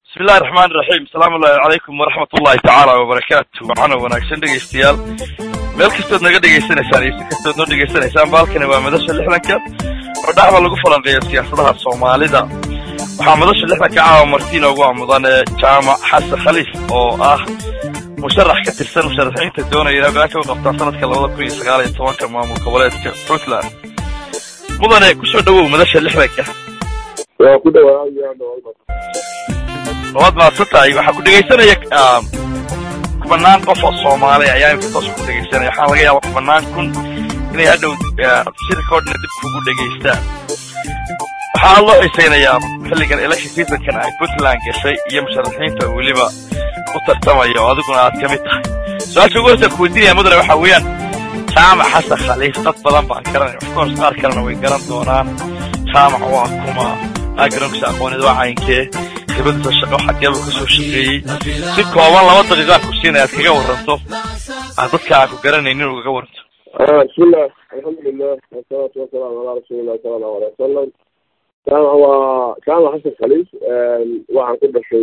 bismi illahi raxmaan iraxiim asalaamu ullahi calaykum waraxmat ullahi tacaala wabarakaatu waxaana wanaagsan dhegaystayaal meel kastood naga dhegaysanaysaan iyo si kastood noo dhegaysanaysaan baalkani waa madasha lixdanka oo dhacda lagu falanqeeyo siyaasadaha soomaalida waxaa madasha lixdanka caawa martiin ugu amudane jaamac xasan khaliif oo ah musharax ka tirsan musharaxiinta doonaya inay hogaanka u qabtaan sanadka labada kun iyo sagaal iyo tobanka maamul goboleedka puntland mudane kusoo dhawow madasha lixdanka waa ku dhawaaya waad mahadsan tahay waxaa ku dhegaysanaya kubanaan qof oo soomaali ayaa imka toos ku dhegaysanaya waxaa laga yaaba kubanaan kun inay hadhow shirka o dhan dib kugu dhegaystaan waxaa loo xisaynayaa xilligan election seasonkan ay puntland gashay iyo musharaxiinta weliba u tartamaya oo adiguna aad ka mid tahay su-aasha ugu horta kuweydiinaya mudane waxaa weeyaan jaamac xasan khaliif dad badan baan garanaya of course qaar kalena way garan doonaan jaamac waa kuma backgroundkiisa aqooneed waa caynkee khibadiisa shaqo xageeba kasoo shaqeeyey si kooban laba daqiiqaan ku siinaya aad kaga waranto aad dadka aan ku garanaynin ugaga waranto bismillah alxamdulilah wasalaatu wasalaamu calaa rasuulillahi sala allahu alay wasalam jaamac waa jaamac xasan khaliif waxaan ku dhashay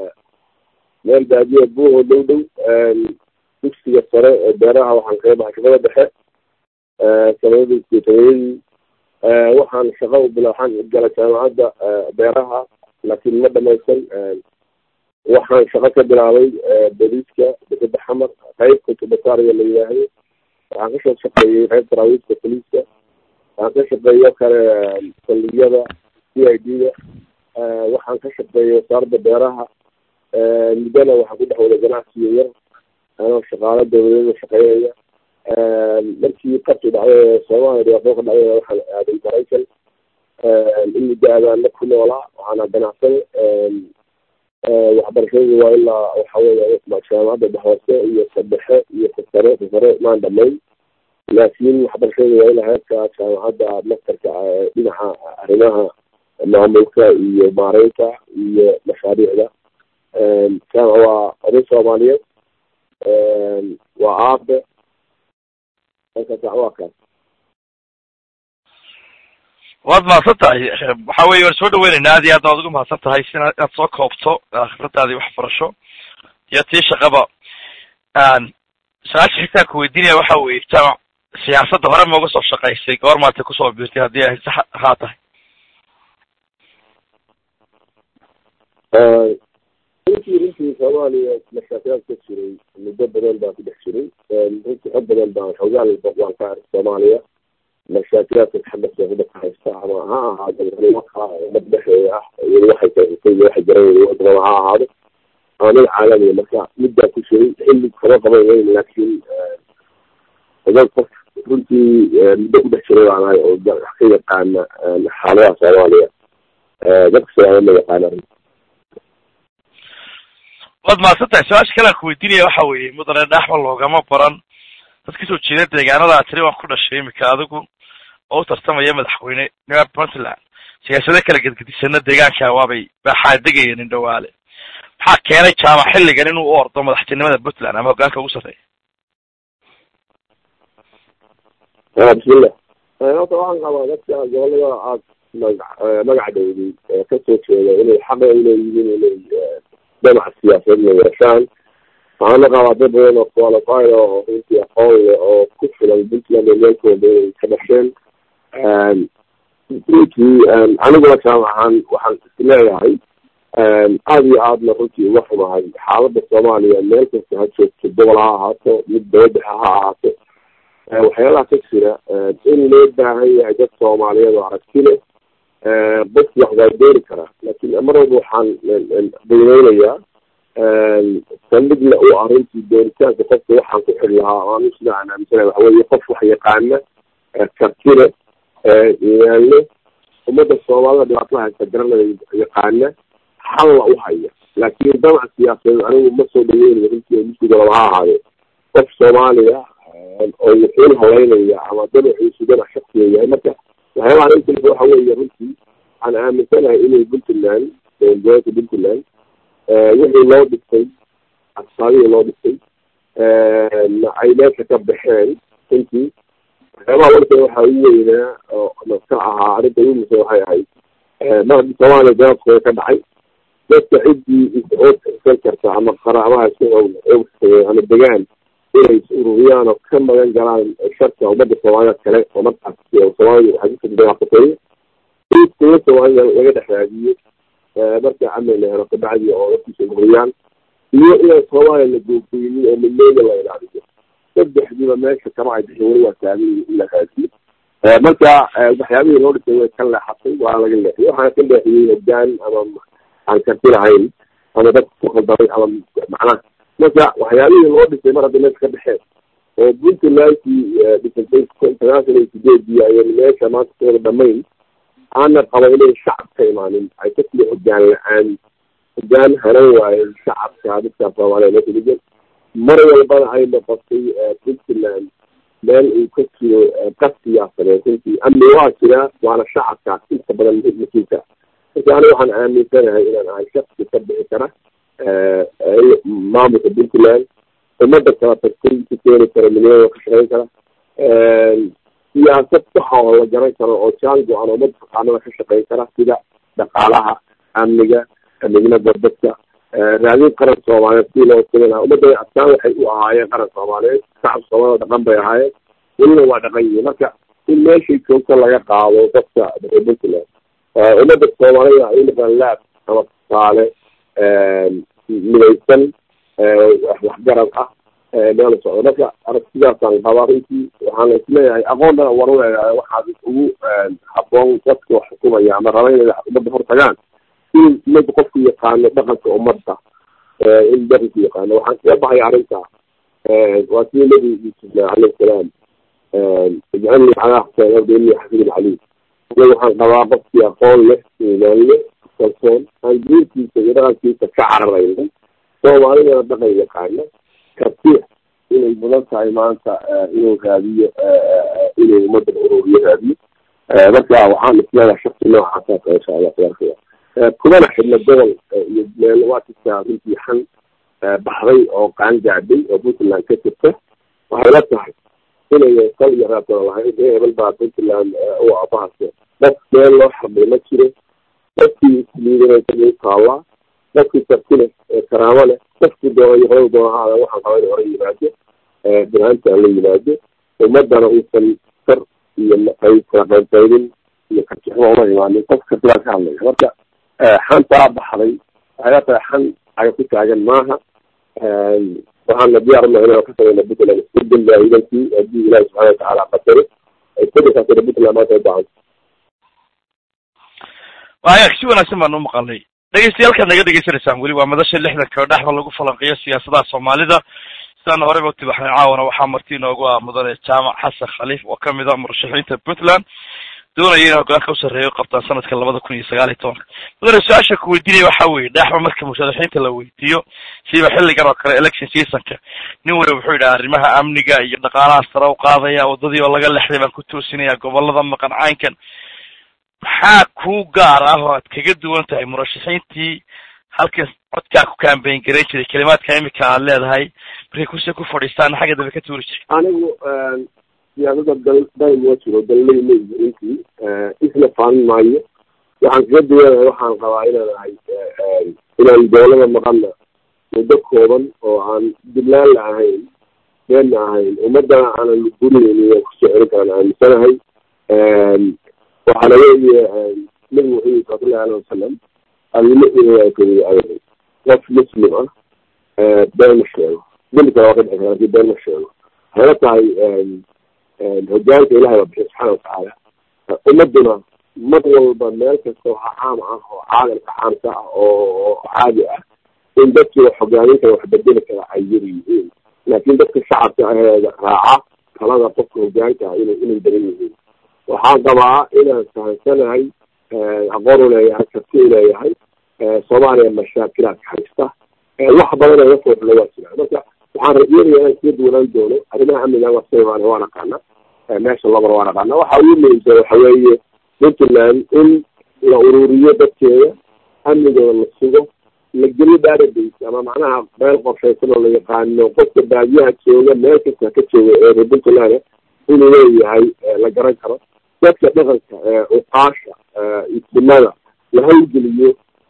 meel baadiya buuho dhow dhow dugsiga sare ee beeraha waxaan kaga baxay shaqada dhexe sanadadii sideetanadii waxaan shaqa u bila waxaan galay jaamacadda beeraha laakiin ma dhamaysan waxaan shaqo ka bilaabay booliiska dekeda xamar qeybka tubataariga la yidhaahdo waxaan kasoo shaqeeyey qeyb taraawiiska boliiska waxaan ka shaqeeyo kale saldhigyada c i d da waxaan ka shaqeeyay wasaaradda beeraha muddana waxaan ku dhex wada ganacsiyo yar anoo shaqaalo dawladeeda shaqeynaya markii qabti dhacday soomaaliya dhibaatoo ka dhacday waxaan aaday maraykan in muddo aadaana ku noolaa waxaana ganacsan waxbarashadii waa ilaa waxa weya jaamacadda dhexhoose iyo sadhexe iyo kasare kasare maan dhamayn laakiin waxbarashadii waa ilaa heerka jaamacadda mastarka dhinaca arrimaha maamulka iyo maareynta iyo mashaariicda jaamac waa oday soomaaliyeed waa aabe halkaas waa kaas waad mahadsan tahay waxa weye waan soo dhaweynaynaa aad iyo aad waad ugu mahadsan tahay si inaad soo koobto khibradaadii waxbarasho iyo tii shaqaba su-aasha xigtaan ku weydiinaya waxa weye jaamac siyaasadda hore ma uga soo shaqaysay goor maata kusoo biirtay haddii ay sax haa tahay runtii runtii soomaaliya mashaakilaad ka jiray muddo badan baan ku dhex jiray runtii xog badan baan xoogaal waan ka ark soomaaliya mashaakilaadka xabadka ku dhex haysta ama ha ahaado arrimo kala ummad dhexeeya ah iyado waxay kaysatay iyo waxay garanayeen wadamada ha ahaado ama mid caalamiya marka midbaa ku jiray xilli kama qaban weyn laakiin odag qof runtii muddo ku dhex jiray baan ahay oo wax ka yaqaana xaaladaha soomaaliya dadka soomaaliya ma yaqaana waad mahadsan tahay su-aasha kale aan ku weydiinaya waxa weeye mudane dhaaxma loogama baran dad kasoo jeeda deegaanada a tiri waan ku dhashay imika adigu oo u tartamaya madaxweyne nimaa puntland siyaasado kala gedgedisana deegaanka waabay baaxaadegayeen in dhawaale maxaa keenay jaamac xilligan inuu u ordo madaxtinimada puntland ama hogaanka ugu sarreeya bismillah horta waxaan qabaa dadka gobolada aad maga magaca dhowday kasoo jeeda inay xaqa uleeyihiin inay dhinaca siyaasadna yeeshaan waxaana qabaa dad badan oo qualified oo runtii aqoon leh oo ku filan puntland oo meelkooda inay ka dhasheen runtii aniguna jaamacan waxaan isleeyahay aada iyo aadna runtii uga xumahay xaaladda soomaaliya meel kasta ha joogto gobol ha ahaato mid dabadexa ha ahaato waxyaalaha ka jira in loo baahan yahay dad soomaaliyeed oo aragti leh bas wax waa doori karaa laakiin mar walba waxaan dayneynayaa saldhigna uu ah runtii dooritaanka qofka waxaan ku xiri lahaa anu sida aan aaminsana waxa weye qof wax yaqaana kartile yaanle ummadda soomaalida dhibaatada haysta garanaya yaqaana xalla u haya laakiin damac siyaasadeed anigu ma soo dhaweynayo runtii misigolaba ha ahaade qof soomaaliya oo wuxuun haleynaya ama damaciisu damac shaksiga yahay marka waxyaabaha inta waxa weeye runtii waxaan aaminsanahay inay puntland dowladgoboleedka puntland wixii loo dhistay aqsaadihii loo dhistay ay meesha ka baxeen runtii waxyaabaha warka waxaa ugu weynaa oo ka ahaa arrinta ugu muhiimsan waxay ahayd mar haddii soomaaliya ganacsiga ka dhacay dadka ciddii darsan karta ama qaraamaha ama degaan inay is ururiyaan oo ka magan galaan sharka ummadda soomaalida kale oo markaas soomaalida waxay kusadaqatay in kuwa soomaalida laga dhex raadiyo marka amni la helo kabacdi oo dadkiisa ururiyaan iyo inaan soomaaliya la googeynin oo midnooda la ilaaliyo saddexdiiba meesha kama ay bixin weli waa taagan in la raadiyo marka waxyaabihii loo dhisay way ka leexatay waa laga leexiyay waxaana ka leexiyey hogaan ama aan karti lahayn ama dadka ku khaldamay ama macnaha marka waxyaabihii loo dhisay mar hadda meesha ka baxeen oo puntlandkii dhisatay international sideedii ayay meesha maanta kuwada dhamayn aana qaba inay shacab ka imaanin ay ka tili hogaan la-aan hogaan hanan waayo shacabka dadka soomaaliya meesha degan mar walbana ay noqotay puntland meel uu ka jiro qas siyaasadeed runtii amni waa jiraa waana shacabka inta badan mas-uulka marka ani waxaan aaminsanahay inaan ahay shaksi ka bixi kara maamulka puntland umada kala tagtay ku keeni kara milyan ka shaqeyn kara siyaasad saxa oo la garan karo oo jaan go-an umada taqaanada ka shaqeyn kara sida dhaqaalaha amniga midnada dadka raadin qaran soomaaliyeed si loo sugin ummadda astaan waxay u ahaayeen qaran soomaaliyeed shacabka soomaalida dhaqan bay ahaayeen welina waa dhaqan yihiin marka in meeshay joogto laga qaado dadka puntland ummadda soomaalida ay noqdaan laab ama tusaale midaysan waxgarad ah meel socdo marka aragtidaasaan qabaa runtii waxaana isleeyahay aqoon dhan war uleeyahay waxaad ugu haboon dadka wax xukumaya ama raba inay ummadda hor tagaan in umada qofku yaqaano dhaqanka ummadda in dhaqanku yaqaano waxaan kaga baxay arrinta waa sidii nabi yuusuf alayhi salaam ijcalnii calaa xuseen abdeni xafiid alcaliim aniga waxaan qabaa qofkii aqoon leh iimaan leh kalsoon aan diintiisa iyo dhaqankiisa ka cararayna soomaalidana dhaqan yaqaana karti inay mudan tahay maanta inuu raadiyo inuu ummadda ururiyo raadiyo marka waxaan isleedahay shaksi noocaasa insha allah tabaaraka kumana xidhna gobol iyo meel waa jirtaa runtii xan baxday oo qaan gaadhay oo puntland ka jirta waxay la tahay inay sal iyo raabtona lahayn ee hebel baa puntland u abahase dad meel loo xarbay ma jiro dadkii isliidanaysa u taallaa dadkii karti leh karaamo leh dadkii doona iyo qolada doona haada waxaan qaba in hore yimaado binaanta la yimaado ummadana uusan kar iyo qayb kala qaybqaybin iyo kartixuma uma imaanin qof kartidaa ka hadlaya marka xantaa baxday waxay la tahay xan aga ku taagan maaha waxaana diyaar unahay inaan ka sameyna puntland isbedel baahidankii haddii ilahi subxana watacaala qadaro isbedelkaasina puntland maanta u baahan waaya si wanaagsan baan u maqalnay dhegeystayaal naga dhegeysanaysaan weli waa madasha lixdanka oo dhexda lagu falanqeeyo siyaasadaha soomaalida sidaan horeyba u tibaxnay caawana waxaa marti inoogu ah mudane jaamac xasan khaliif oo kamid a murashaxiinta puntland doonaya in hogaanka u sarreeyo qabtaan sanadka labada kun iyo sagaal iyo tobanka mudane su-aasha ku weydiinaya waxa weeye dhexba marka musharaxiinta la weydiiyo siiba xilligan oo kale election seasonka nin waliba wuxuu yidhaha arrimaha amniga iyo dhaqaalaha sare u qaadaya waddadii oo laga lexday baan ku toosinaya gobolada maqan caynkan maxaa ku gaar ah oo aad kaga duwan tahay murashaxiintii halkan codkaa ku kambayn garayn jiray kelimaadka imika aad leedahay markay kursi ku fadhiistaan xagga dambe ka tuuri jiray anigu siyaasada dal dal ma jiro dalley ma runtii isla faamin maayo waxaan kaga duwanahay waxaan qabaa inaan ahay inaan dowlada maqana muddo kooban oo aan diblaan la ahayn beenna ahayn ummadana aanan gurinaynin oo kusoo celin karaan aaminsanahay waxaana weeye nabigu wuxuu yiri salawatullahi aleh wasalam almu'minu aday qof muslim ah been ma sheego dembi kale waa ka dhixi kara lakin been ma sheego waxay la tahay hogaanka ilahay baa bixiy subxaana watacaala ummaduna mar walba meel kasta oo caam ah oo caalamka caamka ah oo caadi ah in dadkii wax hogaamin kara wax bedeli kara ay yar yihiin laakin dadka shacabka aheeda raaca talada qofka hogaanka ah ina inay badan yihiin waxaan qabaa inaan fahansanahay aqoon u leeyahay karti u leeyahay soomaaliya mashaakilaadka haysta wax badan oo iga soo xulo waa jiraan marka waxaan rajeynaya inaan kaga duwanaan doono arrimaha amniga waa soomaaliya waa naqaana meesha labara waa naqaana waxa ugu muhiimsan waxa weeye puntland in la ururiyo dadkeeda amnigooda la sugo la geliyo database ama macnaha meel qorshaysan oo la yaqaano qofka baadiyaha jooga meel kasta ka jooga ee reer puntland inuu leeyahay la garan karo dadka dhaqanka uqaasha istimada la hawlgeliyo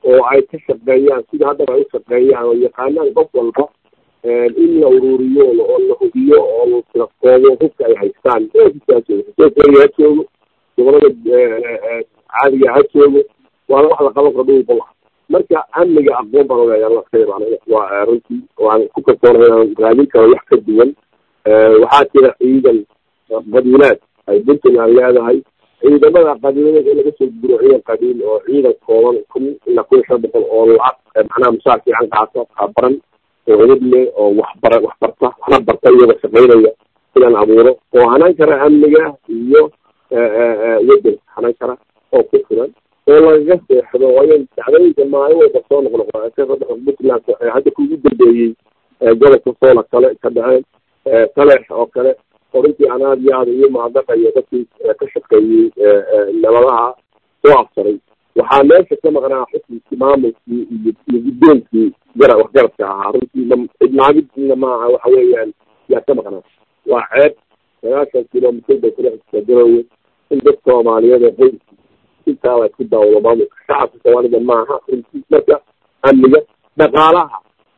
oo ay ka shaqeeyaan sida haddaba ay u shaqeeyaan oo yaqaanaan qof walba in la ururiyo oo la hubiyo oo la kala koobo hubka ay haystaan ha joogo gobolada caadiga ha joogo waana wax la qaban karo dhul bola marka amniga aqoon baan ogayaa la khayr waa runtii waan ku kalsoonahay inaan raadin karo wax ka duwan waxaa jira ciidan qabiilaad ay puntland leedahay ciidamada qabiilada in laga soo guro ciidan qabiil oo ciidan kooban kun ilaa kun iyo shan boqol oo lacag macnaha musaar fiican qaata qabaran oo edad leh oo waxbara wax barta waxna barta iyagoo shaqaynaya inaan abuuro oo hanan kara amniga iyo waddan hanan kara oo ku filan oo lagaga seexdo waayo dacdooyinka maalin walba soo noqnoqda puntland hadda kugu dambeeyey gobolka soola kale ka dhaceen taleex oo kale oo runtii aan aada iyo aada iyo mahadnaqa iyo dadkii ka shaqeeyey nabadaha soo afsaray waxaa meesha ka maqnaa xukunkii maamulkii iyo iyo guddoonkii gara waxgaradka ahaa runtii cidnaagidna maaha waxa weeyaan yaa ka maqnaa waa ceeb sagaashan kilomitr bay kula xigtaa garowe in dad soomaaliyeed oo qoys intaa la isku daawado maamulka shacabka soomaalida maaha runtii marka amniga dhaqaalaha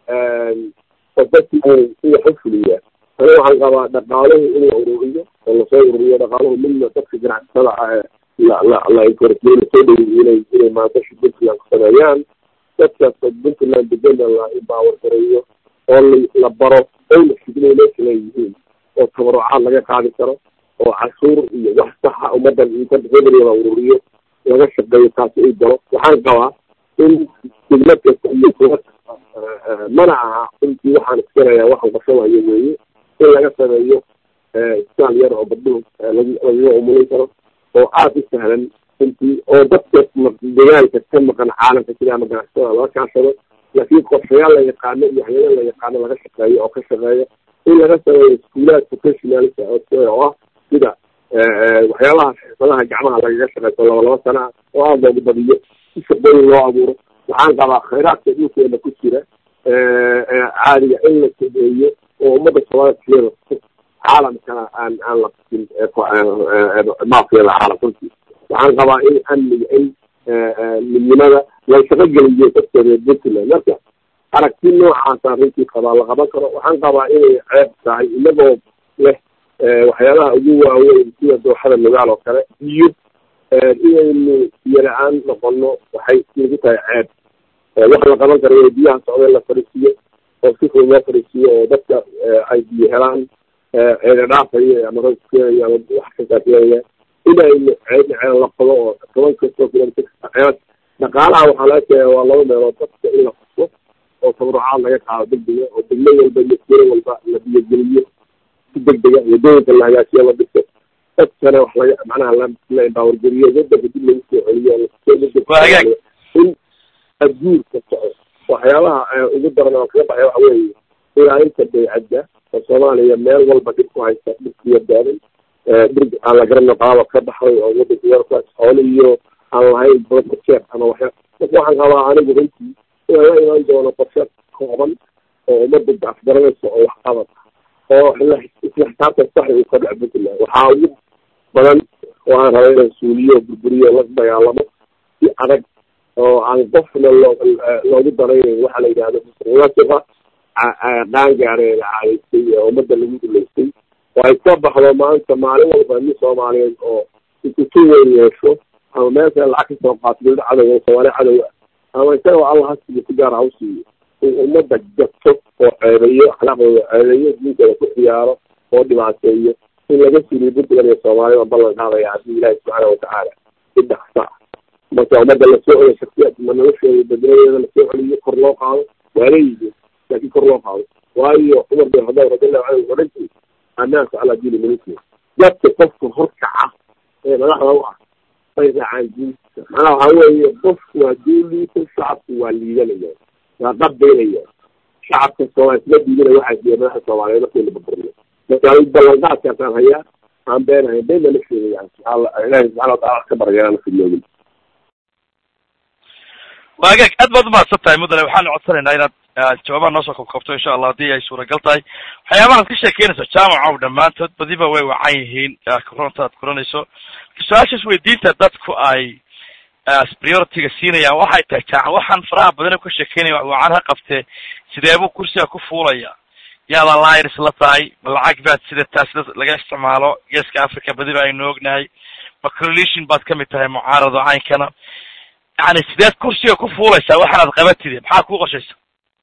oo dadkii in wax u fuliyaa ani waxaan qabaa dhaqaaluhu in la ururiyo oo lasoo ururiyo dhaqaaluhu midna dadka ganacsatada ah la la la encouragey lasoo dhaweyo inay inay maantashi puntland ku sameeyaan dadkaas puntland degana la empower gareeyo oo la baro oyna fidnay meesha leeyihiin oo tabarucaad laga qaadi karo oo cashuur iyo wax saxa ummadan inta hebel la ururiyo laga shaqeeyo taasi ay galo waxaan qabaa in degmad kasta iyo kuwa mana aha runtii waxaan iskanayaa waxaan qashanayo weeye in laga sameeyo isbitaal yar oo gabdhuhu lagaga umulin karo oo aada u sahlan runtii oo dadka deegaanka ka maqan caalamka sida ama ganacsatada laga kaashado laakiin qorshayaal la yaqaano iyo hayado la yaqaano laga shaqeeyo oo ka shaqeeya in laga sameeyo iskuulaad professionalka oo ah sida waxyaabaha xirfadaha gacmaha lagaga shaqeyso laba laba sana ah oo aada loogu badiyo si shaqooyin loo abuuro waxaan qabaa khayraadka dhulkeena ku jira caadiga in la sameeyo oo ummadda soomaalida caalamkana aan aan la kusin maafiyada caalam runtii waxaan qabaa in amniga in midnimada la shaqo geliyo dadka reer puntland marka aragti noocaasaan runtii qabaa la qaban karo waxaan qabaa inay ceeb tahay inagoo leh waxyaabaha ugu waaweyn sida dooxada nugaal oo kale iyo inaynu biyo-la-aan noqono waxay nagu tahay ceeb wax la qaban karo biyaha socda la fariisiyo oo si fudud loo fariisiyo oo dadka ay biyo helaan ceeda dhaafayo ama roog keenayo ama wax kastaa keenaya inaynu ceedna ceel la qodo oo toban kastoo kilomitr ceed dhaqaalaha waxaa laga keenaya waa laba meelood dadka in la fuso oo tabarucaad laga qaado degdega oo degmo walba iyo siro walba la biyogeliyo si degdega wadooyinka la hagaajiyo la dhiso dadkana wax laga macnaha la la empowergeliyo wadanka dib lagu soo celiyo in adguurka soco waxyaabaha ugu daran oo kaga baxay waxa weeye ilaalinta baycadda oo soomaaliya meel walba dhib ku haysta dhibkiyo daaday dhir aan la garano qaaba ka baxday oo wadanka yarkaas xoolo iyo aan lahayn brojeer ama waxya marka waxaan qabaa anigu runtii inaan la imaan doono qorshe kooban oo ummadda afgaranaysa oo wax qabad oo isla xisaabtan saxi uu ka dhac puntland waxaa ugu badan oo aan raba inaan suuliyo burburiyo la dagaalamo si adag oo aan qofna loo loogu daraynayn waxa la yidhahdo musuqmaasuqa qaangaareeda caadaystay ee ummadda lagu duleystay oo ay ka baxdo maanta maalin walba nin soomaaliyeed oo ikutu weyn yeesho ama meesha lacag kasoo qaato dawlad cadow oo soomaali cadow ah ama isagoo alla ha siiyo si gaar ha u siiyo in ummadda gato oo ceebeeyo akhlaaqdooda ceebeeyo diinkooda ku ciyaaro oo dhibaateeyo in laga suliyo puntland iyo soomaalida ballan qaadaya haddii ilaahi subxaana watacaala si dhaqsa ah marka ummadda lasoo celiyo shaksiyaad ma nolosheeda badnadeeda lasoo celiyo kor loo qaado waa leeyihiin laakiin kor loo qaado waayo cumar bin khadaab radiallahu canhu odhantii annaasu calaa diini mulkihi dadka qofka horkaca ee madaxda u ah bay raacaan diinta macnaha waxaa weeye qofku hadduu liito shacabku waa liidanaya waa qabaynaya shacabka soomaali isma diidana waxaa siiya madaxda soomaaliyeed markii la burburiyo marka anigu ballanqaadkaasaan hayaa aan beenahay beenna la sheegaya ilaahi subxana watacala wax ka baraya aan fidnoogin waagaag aad baad umahadsan tahay mudane waxaanu codsanaynaa inaad jawaabaha noosoo kabkabto insha allah haddii ay suuragal tahay waxyaabahaad ka sheekeynayso jaamacow dhammaantood badiba way wacan yihiin koronta aad kuranayso su-aashaas weydiinta dadku ay priority-ga siinayaan waxay tahay jaac waxaan faraha badan ka sheekeynaya wacan ha qabtee sidee buu kursiga ku fuulaya yaada liars la tahay ma lacag baad sidataa sida laga isticmaalo geeska africa badiba aynu ognahay ma coalition baad kamid tahay mucaarado caynkana yani sideed kursiga ku fuulaysaa waxaanaad qabatide maxaa kuu qoshaysa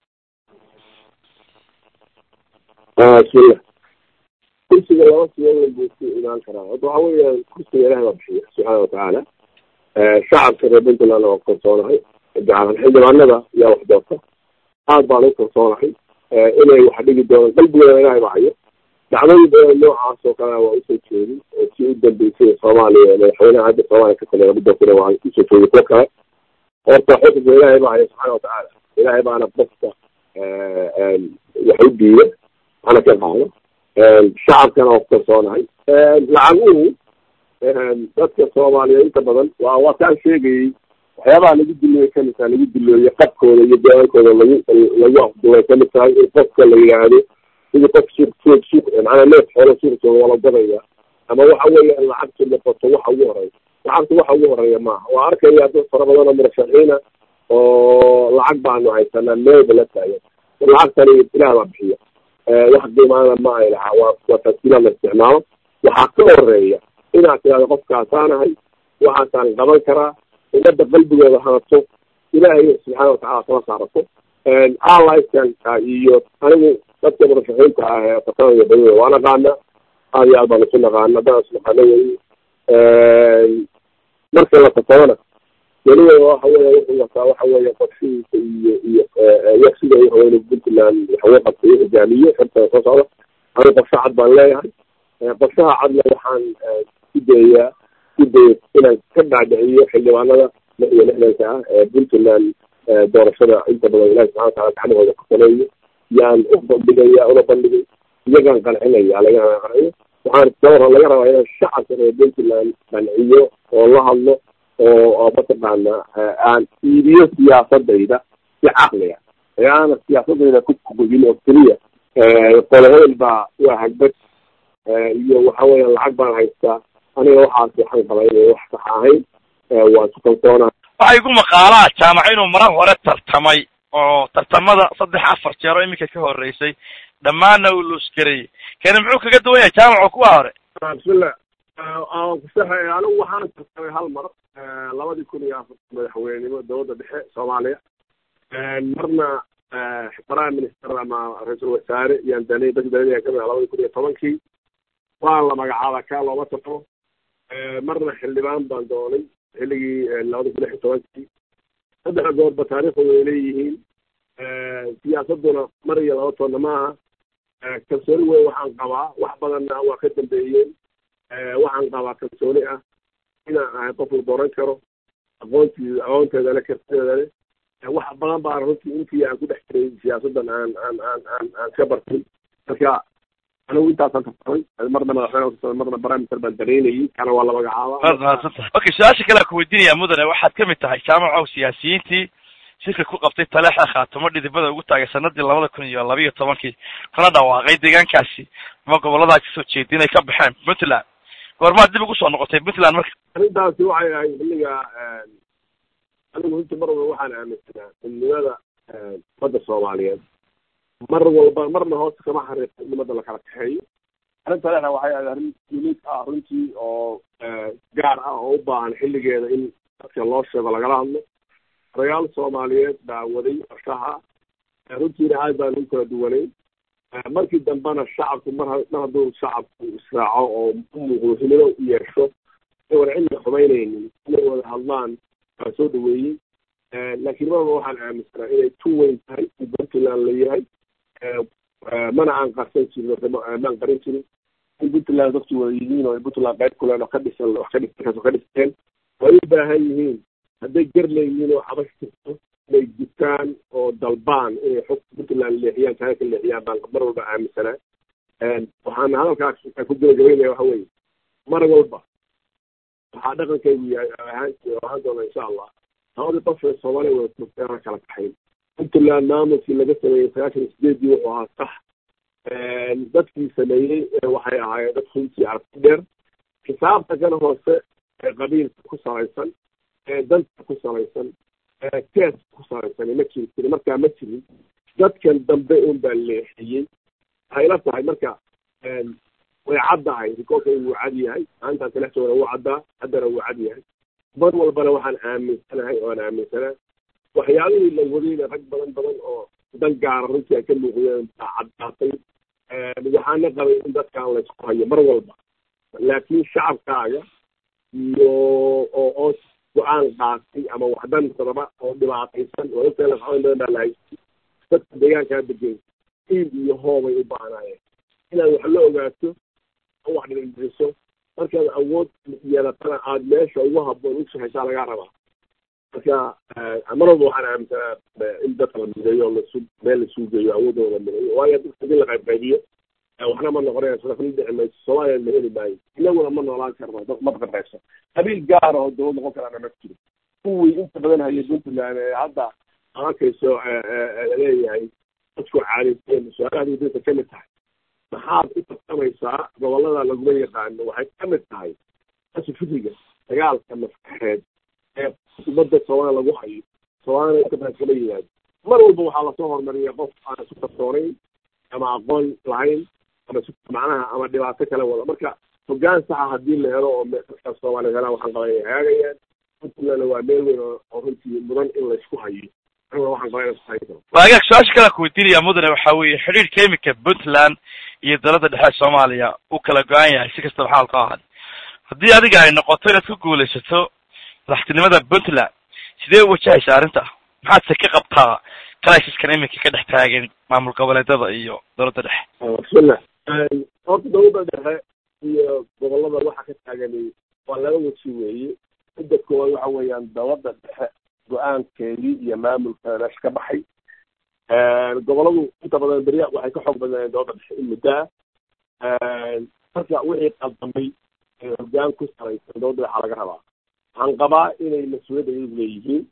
bismillah kursiga laba siyadood buu ku imaan karaa hadda waxa weeyaan kursiga ilahay baa bixiya subxaana watacaala shacabka reer puntland waa kalsoonahay gacaran xildhibaanada yaa wax doorta aad baan u kalsoonahay inay wax dhigi doonaan qalbigooda ilahay baa hayo dhacdooyin badan noocaas oo kale waa usoo jeedin oo si u dambeysay soomaaliya madaxweynaha hadda soomaaliya ka taliya lagu doortana waa usoo jeedi kuwo kale horta xukunka ilaahay baa hayo subxaana watacaala ilaahay baana qofka wax u diida ana ka qaado shacabkana waa ku kalsoonahay lacaguhu dadka soomaaliyeed inta badan waa waa kaan sheegayey waxyaabaha lagu dilooye kamid tahay lagu dilooye qabkooda iyo deegaankooda lagu lagu afduway kamid tahay in qofka la yidhaahdo sidii qof suuq suuq suuq macnaa neef xoolo suuq jooga waa la gadaya ama waxa weeyaan lacagtu noqoto waxa ugu horeeya lacagtu waxa ugu horeeya maaha waa arkaya dad fara badan oo murashaxiina oo lacag baanu haysanaa meelba la taagan lacagtani ilaah baa bixiya wax qiimaana ma ay lahaa waa waa tasiilaad la isticmaalo waxaa ka horeeya inaad tidhahdo qofkaasaanahay waxaasaan qaban karaa ummadda qalbigooda hanato ilaahay subxaana watacala kala saarato allisanka iyo anigu dadka murashaxiinta ah ee fatanaya badida waa naqaana aad iyo aad baan isu naqaana haddaan is naqaano wey marka la fatadana weliba waxa weya wuxuu wataa waxa weya qorshihiisa iyo iyo yaksida haweyne puntland waxawey qabtay hogaamiye xirta soo socda anigu qorshe cad baan leeyahay qorshaha cadna waxaan ku dayayaa ku daya inaan ka dhaadhiciyo xildhibaanada lix iyo lixdanka ah ee puntland doorashada inta badan ilahi subxana watacala gacmahooda ku sameeyo yaan u bandhigaya una bandhigay iyagaan qancinaya laga qanciyo waxaan dowra laga rabaa inaan shacabka reer puntland qanciyo oo la hadlo oo oo mataqaana aan iibiyo siyaasadayda si caqliga ee aana siyaasadayda ku kugudin oo keliya qolo hebel baa waa hagbad iyo waxa weeyaan lacag baan haystaa aniga waxaas waxaan qabaa inay wax sax ahayn waa isku kalsoonaa waxay igu maqaalaa jaamac inuu marar hore tartamay oo tartamada saddex afar jeer oo iminka ka horeysay dhammaanna uu luusgareeyey kani muxuu kaga duwan yahay jaamac oo kuwa hore bismillah kusaxay anigu waxaan tartamay hal mar labadii kun iyo afar madaxweynenimo dowladda dhexe soomaaliya marna prime minister ama ra-iisul wasaare yaan danay dadki danaya kamid ah labadii kun iyo tobankii waan la magacaaba kaa looma tartamo marna xildhibaan baan doonay xilligii labada kun lix iyo tobankii saddexa goorba taariikhooda ay leeyihiin siyaasaduna mar iyo laba toonna maaha kalsooni weyn waxaan qabaa wax badanna waa ka dambeeyeen waxaan qabaa kalsooni ah inaan ahay qof la dooran karo aqoontii aqoonteeda le kartideeda le wax badan baa runtii intii aan ku dhex jiray siyaasaddan aan aan aan aan aan ka bartin marka anigu intaasaan tartamay marna madaxweyne marna prime minister baan dareynayay kana waa la magacaaba waad mahadsantahay okay su-aasha kale aan ku weydiinaya mudane waxaad kamid tahay jaamacow siyaasiyiintii shirka ku qabtay taleexa khaatumo dhidibada ugu taagay sanadii labada kun iyo labiiyo tobankii kana dhawaaqay deegaankaasi ama gobolada kasoo jeeda inay ka baxeen puntland goormaad dib ugu soo noqotay puntland marka arrintaasi waxay ahayd xilliga anigu runtii mar walba waxaan aaminsanaa midnimada ummadda soomaaliyeed mar walba marna hoosta kama xariiqo ummadda lakala kaxeeyo arrinta taleexa waxay ahayd arrin unique ah runtii oo gaar ah oo u baahan xilligeeda in dadka loo sheego lagala hadlo odayaal soomaaliyeed baa waday qorshaha runtiina aad baan u kala duwanayn markii dambena shacabku mar mar hadduu shacabku israaco oo u muuqdo himilo u yeesho iwan cilmi xumaynaynin inay wada hadlaan waa soo dhaweeyey laakiin marba waxaan aaminsanaa inay tu weyn tahay in puntland la yahay mana aan qarsan jirin maan qarin jirin in puntland dadku wada yihiin oo puntland qayb kuleen oo ka dhisan wax ka dhis ka dhisteen way u baahan yihiin hadday gar leeyihiin oo xabash jirto inay gutaan oo dalbaan inay xog puntland leexiyaan kaga ka leexiyaan baan mar walba aaminsanaa waxaan hadalkaas ku gabagabaynaya waxa weeye mar walba waxaa dhaqankaygu yahay ahaan ahaan doona insha allah labadii qof ee soomaaliya wada joogtay aan kala kaxayn puntland maamulkii laga sameeyey sagaashan iyo sideedii wuxuu ahaa sax dadkii sameeyey waxay ahaayeen dad runtii aragti dheer xisaabta kan hoose ee qabiilka ku salaysan danta ku salaysan kees ku salaysan ma jiri jirin markaa ma jirin dadkan dambe un baa leexiyey waxay la tahay marka way caddahay rikoorka wuu cad yahay maantaan kala joogna wuu caddaa haddana wuu cad yahay mar walbana waxaan aaminsanahay oan aaminsanaa waxyaabihii la wadayna rag badan badan oo dan gaara runtii ay ka muuqdeen baa caddaatay waxaana qabay in dadkaan laysku hayo mar walba laakiin shacabkaaga iyo oo oo go-aan qaatay ama waxdan sababa oo dhibaataysan oo ogtahay lafaxoyn badan baa lahaystay dadka deegaankaa degan iib iyo hoobay u baahnaayeen inaad wax la ogaato oo wax dhigdhiso markaad awood yeelatana aada meesha ugu habboon u shahaysaa lagaa rabaa marka mar walba waxaan aaminsanaa in dadka la mideeyo oo lasu meel lasuu geeyo awoodooda mideeyo waayo dadka hadii la qayb qaybiyo waxna ma noqonaya sadafna dhici mayso soomaaliya ma heli maayo inaguna ma noolaan karno dad ma qaybqaybso qabiil gaara oo dawlad noqon karaana ma jiro kuwii inta badan haya puntland ee hadda arkayso laleeyahay dadku caadaysteen su-aalaha dadka ka mid tahay maxaad u tartamaysaa gobolada laguma yaqaano waxay ka mid tahay asu fikriga dagaalka maskaxeed ee umada soomaaliya lagu hayo soomaalina inta badan kama yimaado mar walba waxaa lasoo hormariya qof aan isu kalsoonayn ama aqoon lahayn ama macnaha ama dhibaato kale wada marka hogaan saxa hadii la helo oo dadka soomaaliya helaan waxaan qaba inay hagaagayaan puntlandna waa meel weyn oo runtii mudan in laysku hayo waxaan qaba inay waagaag su-aasha kale ku weydiinaya mudane waxa weeye xidhiirka imika puntland iyo dowladda dhexe soomaaliya uu kala go-an yahay si kastaba xaalka ahaad haddii adiga ay noqoto inaad ku guulaysato madaxtinimada puntland sidee u wajahaysa arrinta maxaad se ka qabtaa crisiskan iminka ka dhex taagan maamul goboleedada iyo dowladda dhexe bismillah horta dowladda dhexe iyo gobolada waxa ka taagani waa laba weji weeye midda koowaad waxa weeyaan dowladda dhexe go-aankeedii iyo maamulka meesha ka baxay goboladu inta badan berya waxay ka xoog badnaayeen dowladda dhexe in muddaa marka wixii qaldamay ee hogaan ku salaysan dowladda dhexa laga rabaa waxaan qabaa inay mas-uuliyadda iyagu leeyihiin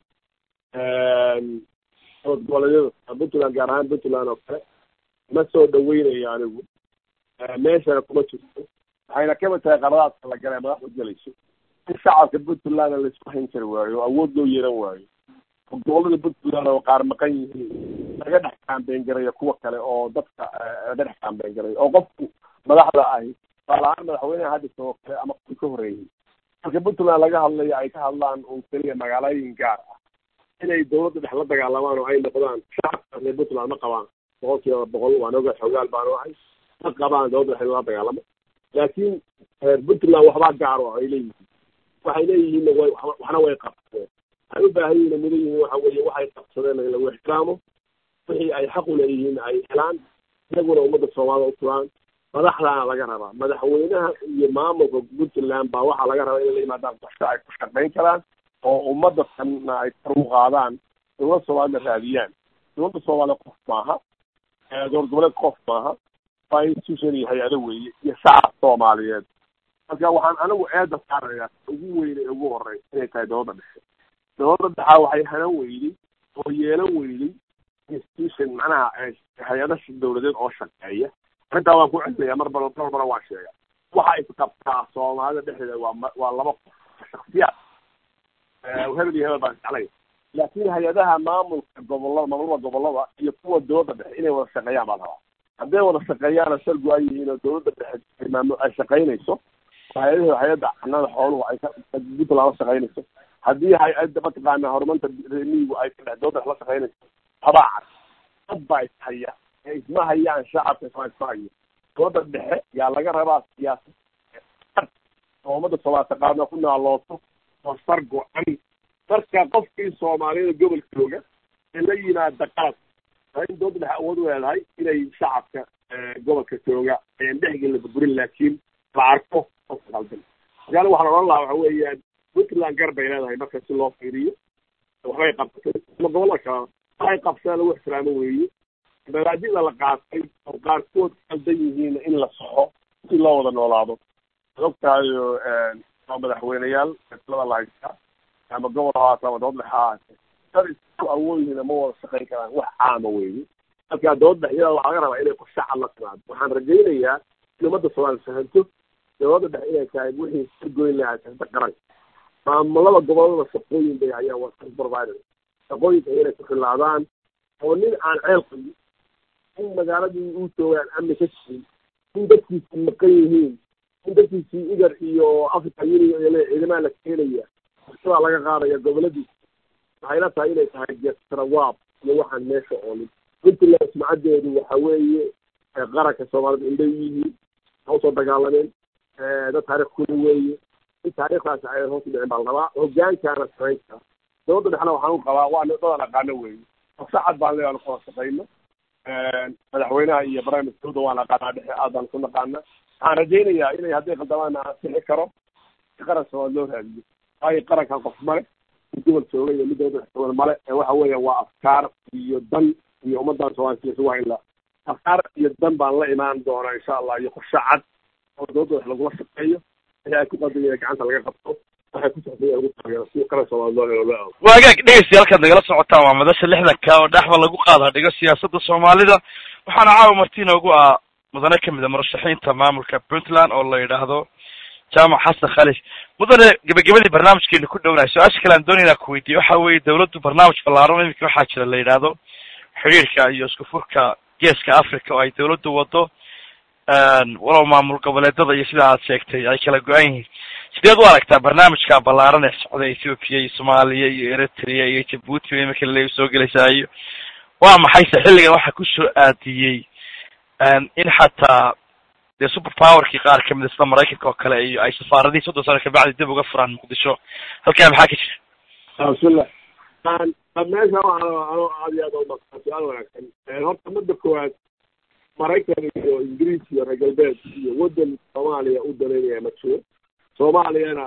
dowlad goboleedyada puntland gaar ahaan puntland oo kale ma soo dhaweynayo anigu meeshana kuma jirto waxayna kamid tahay qaradaadka la galay madaxda gelayso in shacabka puntlandna laisku hayn kari waayo oo awood loo yeelan waayo oo gobolada puntland oo qaar maqan yihiin laga dhex kaambeyn garayo kuwa kale oo dadka laga dhex kaambeyn garayo oo qofku madaxda ahi tusaalahaan madaxweyneha hadisa oo kale ama kuwi ka horeeyey marka puntland laga hadlayo ay ka hadlaan un keliya magaalooyin gaar ah inay dowladda dhex la dagaalamaan oo ay noqdaan shacabka reer puntland ma qabaan boqol kiiba boqol waan oga xogaal baanu ahay ma qabaan dowladda dhex la dagaalamo laakiin reer puntland waxbaa gaar oo ay leeyihiin waxay leeyihiin way waxna way qabsadeen waxay u baahan yihiin mudan yihiin waxa weeye waxay qabsadeen in lagu ixtiraamo wixii ay xaq u leeyihiin ay helaan iyaguna ummadda soomaalida u turaan madaxdaana laga rabaa madaxweynaha iyo maamulka puntland baa waxaa laga rabaa inay la yimaadaan qorshe ay ku shaqayn karaan oo ummadda tanna ay kar u qaadaan dowladda soomaalida raadiyaan dowladda soomaaliya qof maaha dowlad goboleed qof maaha waa institution iyo hay-ado weeye iyo shacab soomaaliyeed marka waxaan anigu eeda saarayaa ugu weyne ugu horey inay tahay dowladda dhexe dowladda dhexaa waxay hanan weyday oo yeelan weyday institution macnaha hay-ada dowladeed oo shaqeeya arrintaa waan ku celinaya mar bal mar bana waan sheega waxa isqabtaa soomaalida dhexdeeda waa waa laba qof shaksiyaad hebel iyo hebel baan jeclay laakiin hay-adaha maamulka gobolada maamulada gobolada iyo kuwa dowladda dhexe inay wada shaqeeyaan baa rabaa hadday wada shaqeeyaana shal go-an yihiin oo dowladda dhexe maamul ay shaqaynayso hay-adahi hay-adda canada xooluhu ay puntland la shaqaynayso haddii hay-adda mataqaana horumarinta remiyigu ay ka dhex dowladda dhexe la shaqaynayso habaa cad dad baa ishaya ee isma hayaan shacabka isma isma hayo dowladda dhexe yaa laga rabaa siyaasad oo ummadda soomaaliya taqaano ku naalooto oo sar go-an marka qofkii soomaaliyada gobolka jooga ee la yimaada qalad waa in dowladda dhexe awood u leedahay inay shacabka gobolka jooga ayan dhexgelin la burburin laakiin la arko qofka qaldan marka anigu waxaan odhan lahaa waxa weeyaan puntland gar bay leedahay marka si loo fiiriyo waxbay qabsatay ama gobolada kale waxay qabsadeen lagu ixtiraamo weeye mabaadida la qaatay oo qaarkood qaldan yihiin in la saxo si loo wada noolaado ogtahayo waa madaxweyneyaal lada la haystaa ama gobol hahaata ama dowlad dhexe hahaate dad isku awoodyihiin ma wada shaqayn karaan wax caama weeye marka dowlad dhexyada waxaa laga rabaa inay qorshe cad la timaado waxaan rajaynayaa in ummadda soomaaliya fahanto dowladda dhexe inay tahay wixii ka goyn lahaa siyasada qaranka maamulada gobolada shaqooyin bay hayaan waa service provider shaqooyinka inay ku khilaadaan oo nin aan ceel qabin in magaaladii uu joogaan amni ka jirin in dadkiisi maqan yihiin in dadkiisii igar iyo africa union iyo ciidamaha la keenaya bulshadaa laga qaadaya goboladiisa waxayna tahay inay tahay jestrawaab iyo waxaan meesha oolin puntland sumcadeedu waxa weeye qaranka soomaalida indhay u yihiin ha usoo dagaalameen dad taarikh kuli weeye in taariikhdaasi ay hoos u dhicin baa la rabaa hogaankaana samaynta dowladda dhexna waxaan u qabaa waa dadaan aqaano weeye sacad baan leeyahay kala shaqayno madaxweynaha iyo prime ministerda waan aqaanaa dhexe aad baan ku naqaana waxaan rajaynayaa inay hadday khaldamaana ansixi karo si qaran soomaali loo raadiyo waayo qarankan qof male mid gobol jooga iyo mid dowladda joogan male waxa weeya waa afkaar iyo dan iyo ummadan soomaalida isugu hayn la afkaar iyo dan baan la imaan doonaa insha allah iyo qorshe cad oo dowladda wax lagula shaqeeyo wixii ay ku qadamaya gacanta laga qabto waxay ku socday lagu taageero si qaran soomaali loo helo loo waagaag dhegeystayaal halkaad nagala socotaan waa madasha lixdanka oo dhexba lagu qaada dhigo siyaasadda soomaalida waxaana caawa marti inoogu ah mudane kamid a murashaxiinta maamulka puntland oo la yidhaahdo jaamac xasan khalif mudane gebagabadii barnaamijkeena ku dhownahay su-aasha kale aan doonayna ku weydiiye waxa weeye dawladdu barnaamij ballaaran iminka waxaa jira la yidhaahdo xiriirka iyo isku furka geeska africa oo ay dawladdu wado walow maamul goboleedada iyo sida aad sheegtay ay kala go-an yihiin sideed u aragtaa barnaamijka ballaaran ee socda ethoopia iyo soomaaliya iyo eritrea iyo jabuuti ba imika laleeya soo gelaysaa iyo waa maxayse xilligan waxaa kusoo aadiyey in xataa dee super powerkii qaar kamid a sida maraykanka oo kale iyo ay safaaradihii soddon sano kabacdi dib uga furaan muqdisho halkaa maxaa ka jira bismillah meesha waxaan ano aad iyo aad umaqaa su-aal wanaagsan horta midda koowaad maraykan iyo ingiriis iyo reer galbeed iyo waddan soomaaliya u danaynaya ma jiro soomaaliyana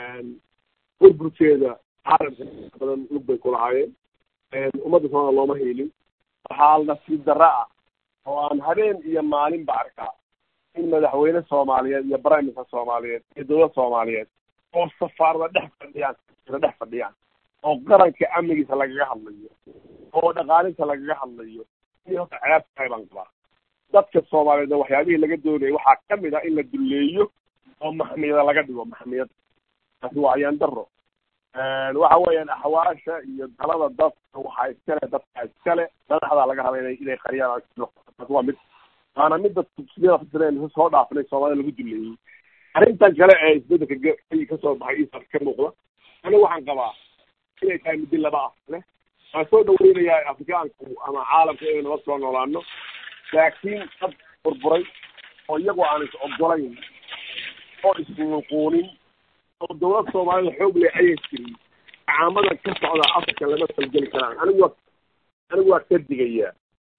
burburkeeda caalamka badan lug bay ku lahaayeen ummadda soomaliya looma hiilin waxaa nasiib darra ah oo aan habeen iyo maalinba arkaa in madaxweyne soomaaliyeed iyo prime minister soomaaliyeed iyo dowlad soomaaliyeed oo safaarada dhex fadhiyaan dhex fadhiyaan oo qaranka amnigiisa lagaga hadlayo oo dhaqaalinta lagaga hadlayo in horta ceeb tahay baan qabaa dadka soomaaliyeed waxyaabihii laga doonayay waxaa kamid ah in la duleeyo oo maxmiyada laga dhigo maxmiyad taasi waa ayaan daro waxa weeyaan axwaasha iyo dalada dadka waxaa iskale dadka iskale madaxdaa laga raba ina inay qariyaan taasi waa mid waana midda sida soo dhaafnay soomaalida lagu duleeyey arrintan kale ee isbedelka kasoo baxay isa ka muuqda aniga waxaan qabaa inay tahay muddi laba ah leh waan soo dhaweynayaa afrikaanku ama caalamka inay nabad soo noolaano laakiin dad burburay oo iyagoo aan is ogolayn oo isnuquunin oo dawlad soomaalida xoog leh ayan jirin caamada ka socda africa lama falgeli karaan anigu waa anigu waa ka digayaa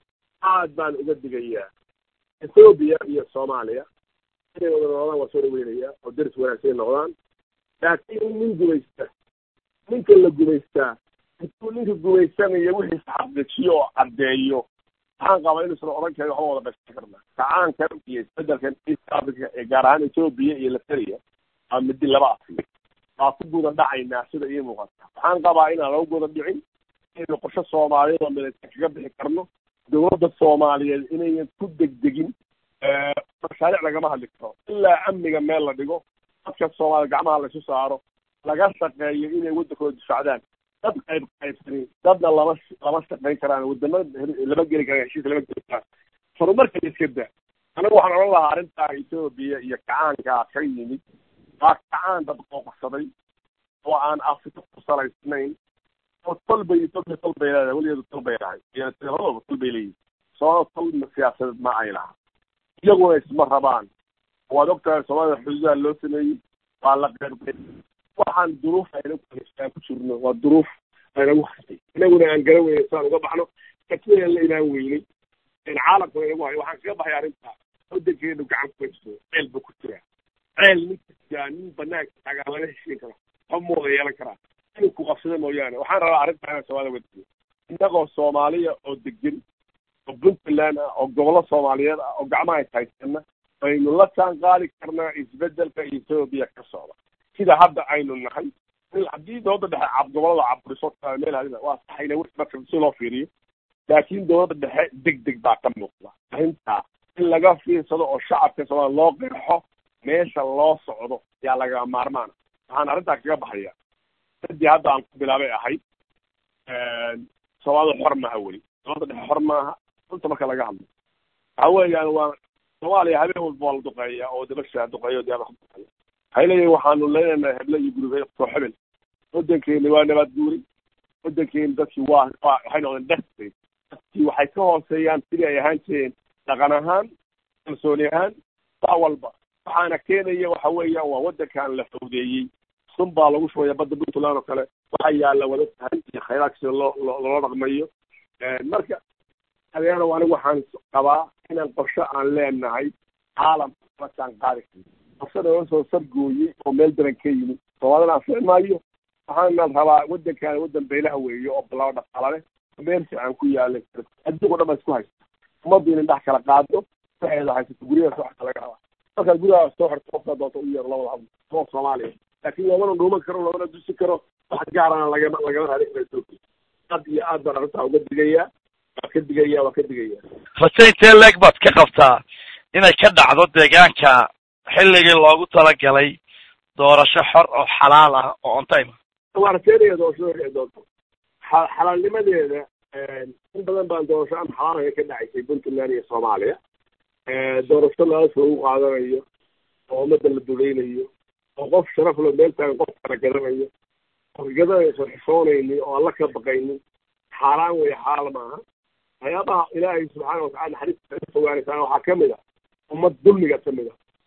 aad baan uga digayaa ethoobia iyo soomaaliya inay wada noqdaan waa soo dhaweynayaa oo deris wanaagsan noqdaan laakiin nin gumaysta ninka la gumaystaa intuu ninka gumaysanayo wixiisa xaqiijiyo oo caddeeyo waxaan qabaa inuusan odhan karin waxba wada dhashan karna kacaankan iyo isbedelkan east africa ee gaar ahaan ethoobia iyo lateriya waa midi laba asi waa ku gudan dhacaynaa sida ii muuqata waxaan qabaa inaan lagu gudan dhicin inaynu qorshe soomaaliyeed oo milaysan kaga bixi karno dowladda soomaaliyeed inayan ku degdegin mashaariic lagama hadli karo ilaa amniga meel la dhigo dadka soomaaliyed gacmaha laysu saaro laga shaqeeyo inay waddankooda difaacdaan dad qayb qaybsanin dadna lama lama shaqayn karaan wadamo lama geli karaan heshiis lama geli karaan horumarka iska da anigu waxaan odhan lahaa arrintaa ethoobia iyo kacaankaa ka yimid waa kacaan dad qooqsaday oo aan afrika ku salaysnayn oo tol bay ethoobia tol bay leedahay weligeedu tol bay lahay labadaba tol bay leeyihin soo tol siyaasadeed ma ay laha iyaguna isma rabaan waad ogtahay soomaalida xuduudaha loo sameeyey waa la qeybqeyb waxaan duruuf ayna ku jirno waa duruuf aynagu hasay inaguna aan garan weyne saan uga baxno katinaan la imaan weynay caalamkuna inagu hayo waxaan kaga baxay arrinta wadankeenu gacan ku haysto ceel buu ku jiraa ceel ninka jiraa nin banaanka taagaa laga heshiin kara qof muuda yeelan karaa inuu ku qabsada mooyaane waxaan rabaa arrinta inaan soomaalida wadiyo innagoo soomaaliya oo degan oo puntland ah oo gobollo soomaaliyeed ah oo gacmaha is haysana aynu la jaan qaadi karnaa isbedelka ethoobia ka socda sida hadda aynu nahay haddii dowladda dhexe cab gobolada caburiso meel hadina waa saxayna marka si loo fiiriyo laakiin dowladda dhexe deg deg baa ka muuqda arrintaa in laga fiirsado oo shacabka soomaaliya loo qeexo meesha loo socdo yaa laga maarmaan waxaan arrintaa kaga baxaya dadii hadda aan ku bilaabay ahayd soomaalida xor maaha weli soomaalida dhexe xor maaha runta marka laga hadlo waxa weeyaan waa soomaaliya habeen walba waa la duqeeya oo dabasha duqeeya o diyaarada duqeeya waxay leeyihin waxaanu leenahay heble iyo gurube koo xebel waddankeeni waa nabaad guuri waddankeeni dadkii waa waxay noqdeen dhexsay dadkii waxay ka hooseeyaan sidii ay ahaan jireen dhaqan ahaan kalsooni ahaan saa walba waxaana keenaya waxa weeyaan waa waddankan la fawdeeyey sun baa lagu shubaya badda puntland oo kale waxaa yaalla wada tahay iyo khayraadka sida loo loola dhaqmayo marka adeero anigu waxaan qabaa inaan qorshe aan leenahay caalamka markaan qaadi karno qorshe nala soo sargooyey oo meel daran ka yimid soomaalina anfici maayo waxaana rabaa waddankan waddan beelaha weeye oo balaba dhaqaala leh meel fiican ku yaala adduunka o dhan ba isku haysta ummaddu inin dhex kala qaado waxeeda haysato guryaha soo xorta laga rabaa markaad guryaha soo xorto qofka doonta u yeero labada hadlo oo soomaaliya laakiin loomana dhuuman karo loomana dusi karo wax gaarana lagama lagama raadin karo etoobiya aad iyo aad baan arrintaa uga digayaa waa ka digaya waa ka digaya raje intee leeg baad ka qabtaa inay ka dhacdo deegaanka xilligii loogu talagalay doorasho xor oo xalaal ah oo on time waa rajeynaya doorashada dhici doonto xa xalaalnimadeeda in badan baan doorasho aan xalaalaga ka dhacaysay puntland iyo soomaaliya doorasho lala soo u qaadanayo oo ummadda la dulaynayo oo qof sharaf lo meel taagan qof kala gadanayo oo gadanayso xishoonayni oo alla ka baqaynin xaaraan weeye xalaal maaha waxyaabaha ilaahay subxaana watacala naxariista ka fogaanaysaan waxaa kamid a ummad dulmiga kamid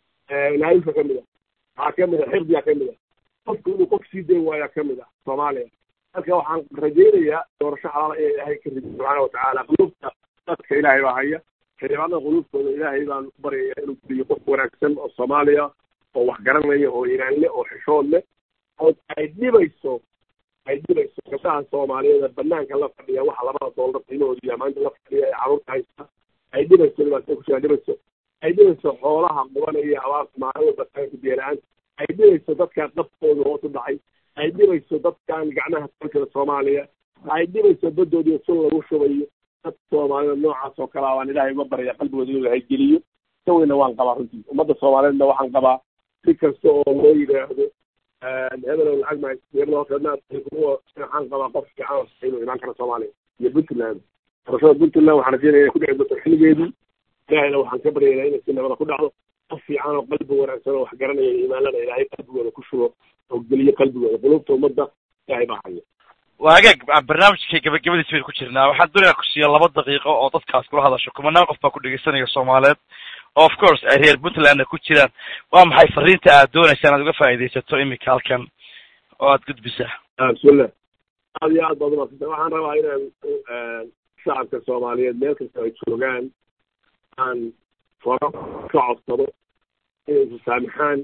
a naayusa kamid a waxaa kamid a xirdiga kamid a qofku inuu qof sii dayn waayaa kamid a soomaaliya marka waxaan rajaynayaa doorasho xalaala inay ilaahay ka rido subxaana watacaala qulubta dadka ilaahay baa haya xildhibaanada qulubtooda ilaahay baan ku baryaya inuu geliyo qof wanaagsan oo soomaaliya oo wax garanaya oo iiraan leh oo xishood leh oo ay dhibayso ay dhibayso gabdhaha soomaaliyeed banaanka la fadhiya waxa labada doolar qiimahooda iyo amaanta la fadhiya ee carruurta haysta ay dhibayso dhibaatada ku jiraan dhibayso ay dhibayso xoolaha qubanaya abaarta maalin walba taanka biyo-la-aan ay dhibayso dadka qabkooda hoos u dhacay ay dhibayso dadkan gacmaha dalkada soomaaliya ay dhibayso badoodiyo sun lagu shubayo dad soomaalida noocaas oo kale a baan ilaahay uga baraya qalbigooda inuu ilahay geliyo saweyna waan qabaa runtii ummadda soomaaliyeedna waxaan qabaa si kasta oo loo yidhaahdo hebelow lacag ma hebel hoosanaad waxaan qabaa qof fiican inuu imaan karo soomaaliya iyo puntland doorashada puntland waxaan rajeynaya inay ku dhici doonto xilligeedii ilaahayna waxaan ka baryaynaa inay si nabada ku dhacdo qof fiican oo qalbi wanaagsan oo wax garanaya imaanlana ilaahay qalbigooda ku shubo oo geliyo qalbigooda qulubta ummadda ilaahay baa haya waa hagaag barnaamijka gabagabadiis baynu ku jirnaa waxaan doonayaa ku siiya laba daqiiqo oo dadkaas kula hadasho kumanaan qof baa ku dhegeysanaya soomaaliyeed oo of course ay reer puntlandna ku jiraan waa maxay fariinta aad doonaysa inaad uga faa'iidaysato imika halkan oo aad gudbisaa bismillah aad iyo aad baad umadsanta waxaan rabaa inaan shacabka soomaaliyeed meel kasta ay joogaan aan faro ka codsado inay isasaamixaan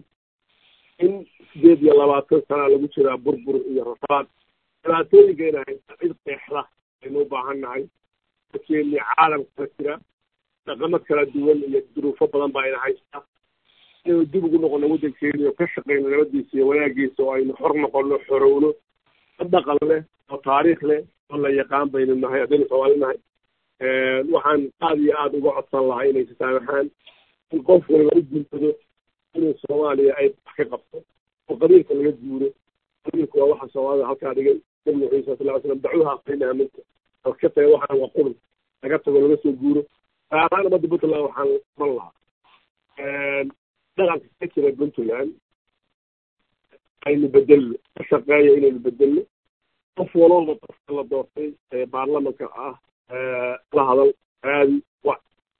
in sideed iyo labaatan sana lagu jiraa burbur iyo rafaad dhibaatooyinka ina haysta cid qeexda aynu u baahan nahay dadkeeni caalamka ka jira dhaqamo kala duwan iyo duruufo badan baa ina haysta inaynu dib ugu noqono waddankeeni oo ka shaqeyno nabadiisa iyo wanaagiisa oo aynu xor noqono xorowno dad dhaqan leh oo taariikh leh oo la yaqaan baynu nahay haddaynu soomaali nahay waxaan aada iyo aada uga codsan lahaa inay sasaamaxaan in qof waliba u guntado inuu soomaaliya ay wax ka qabto oo qabiilka laga guuro qabiilku waa waxa soomaalida halkaa dhigay nabi muxamed sal sala ly slam dacuuha aqrinaha minka oo ka taga waxaan waa qurun laga tago laga soo guuro gaaraan ummadda puntland waxaan man lahaa dhaqanka ka jira puntland aynu bedelno ka shaqeeya inaynu bedelno qof walooba qofka la doortay ee baarlamanka ah la hadal aadi wa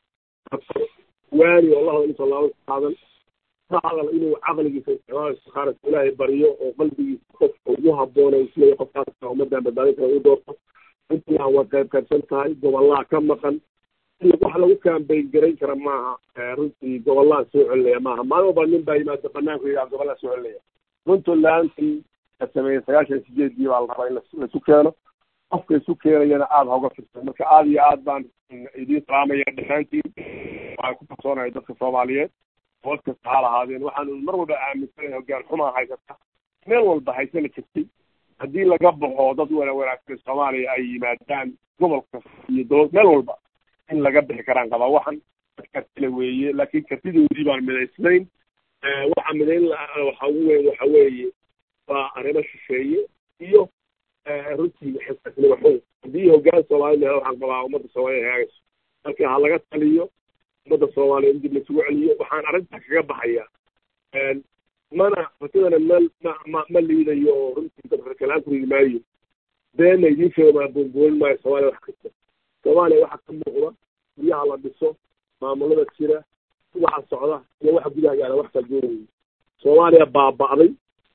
waani oo la hadal inta laaba qaadan la hadal inuu caqligiisa isticmaalo istikhaarata ilaahay baryo oo qalbigiisa qofka ugu habboonay isleeya qofkaas ummadan badbaadin kara u doorto puntland waa qayb qaybsan tahay gobollaha ka maqan wax lagu kaambayn garayn kara maaha runtii gobollaha soo celinaya maaha maalin walba nin baa yimaada banaanku yidhaha gobollaha soo celinaya puntlandkii la sameeyey sagaashan sideedii baa la rabaa in laisu keeno qofka isu keenayana aada hoga firsan marka aada iyo aad baan idiin salaamaya dhammaantiin waxaan ku kalsoonahay dadka soomaaliyeed bood kasta ha lahaadeen waxaanu mar walba aaminsanahay hogaan xumaa haysata meel walba haysana jirtay haddii laga baxo dad wana wanaagsan soomaaliya ay yimaadaan gobol kasta iyo dowlad meel walba in laga bixi karaan qabaa waxan kartile weeye laakiin kartidoodii baan midaysnayn waxa midayn waxa ugu weyn waxa weeye waa arrimo shisheeye iyo runtii xisnimo xun haddii hoggaan soomaalida helo waxaan qabaa ummadda soomaaliyed hagaagayso marka ha laga taliyo ummadda soomaaliya in dib laisugu celiyo waxaan arrintaa kaga baxaya mana fatidana ma ma ma ma liidayo oo runtii dadka kalaan ku ridi maayo beena idiin sheego maa boonboonin maayo soomaaliya wax kasta soomaaliya waxa ka muuqda guryaha la dhiso maamulada jira waxa socda iyo waxa gudaha yaala wax kala duwan wey soomaaliya baaba'day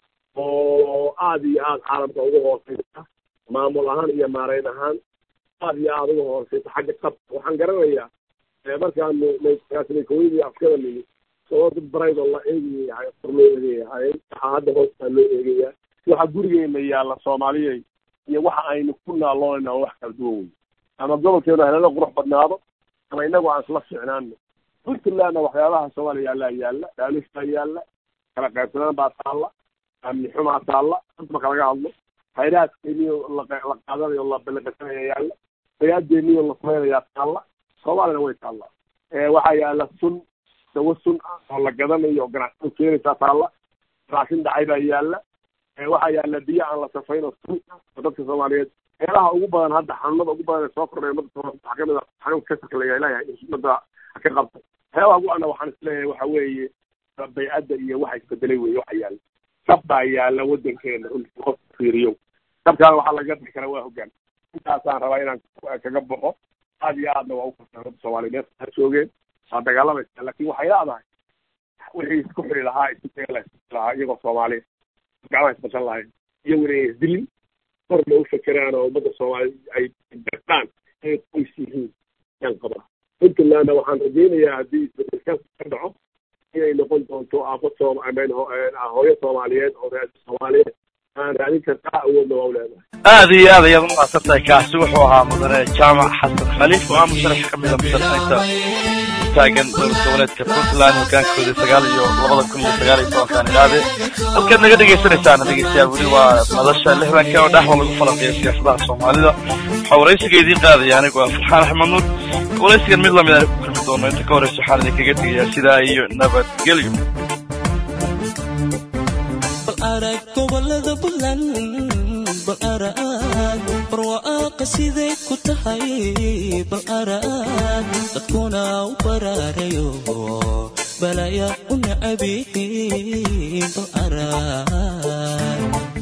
oo aada iyo aada caalamka uga hooseysa maamul ahaan iyo maareyn ahaan aada iyo aada uga hooseysa xagga qabka waxaan garanayaa markaanu kooyadii askada nimi saboo dad barayd oo la eegayahay kor loo eegayahay waxaa hadda hoostaa loo eegayaa waxa gurigeena yaalla soomaaliyey iyo waxa aynu ku naaloonayna oo wax kala duwan wey ama gobolkeenu helala qurux badnaado ama inagu aan isla ficnaano puntlandna waxyaabaha soomaaliya yaallaa yaalla dhaaliftaa yaalla kala qaybsanaan baa taalla amni xumaa taalla anta marka laga hadlo hayraadkeeniyo la qaadanayo la balaqasanaya yaalla hayaadeeniyo la samaynayaa taalla soomaaliyana way taalla waxaa yaalla sun dawo sun ah oo la gadanayo oo ganacsada keenaysaa taalla raashin dhacay baa yaalla waxaa yaalla biyo aan la safayn oo sun ah oo dadka soomaaliyeed meelaha ugu badan hadda xanuunada ugu badan ee soo kordhay ummadda soomaaliya waxaa kamid a xanuunka kasarka la ilahay ummadda ka qabta waxyaabaha ugu ana waxaan isleeyahay waxa weeye baycadda iyo waxa isbedelay weeye waxa yaalla sab baa yaalla waddankeena qof fiiriyo sabkaana waxaa laga bixi karaa waa hoggaan intaasaan rabaa inaan kaga baxo aada iyo aadna waa ukartaa ummadda soomaaliya meesa ha joogeen waa dagaalamaysa laakin waxay leedahay wixii isku xiri lahaa isu lahaa iyagoo soomaaliya gacmaha isbashan lahayn iyaguna inay isdilin korna u fekeraan oo ummadda soomaaliya ay gartaan inay qoys yihiin yaan qabaa puntlandna waxaan rajaynayaa haddii isbedelkaas ka dhaco inay noqon doonto aafo soom hooyo soomaaliyeed oo reer soomaaliyeed aan raadin kartaa awoodna waa u leedahay aada iyo aad ayaad umahadsan tahay kaasi wuxuu ahaa mudane jaamac xasan khaliif oo ah musharax ka mida musharaxiinta taagan dowlad goboleedka puntland hogaankooda sagaal iyo labada kun iyo sagaal iyo tobankan idhaade halkaad naga dhegaysanaysaana dhegeystayaal weli waa madasha lixdanka oo dhexda lagu falanqeeyo siyaasadaha soomaalida waxaa waraysiga idiin qaadaya anigu ah farxaan axmed nuur waraysigan mid lamid aan ku kulmi doono inta ka horeysa waxaan idinkaga tegayaa sidaa iyo nabadgelyo arag gobolada puntland bal arag barwaaqa siday ku tahay bal arag dadkuna u baraarayo balaya u nacabihin bal arag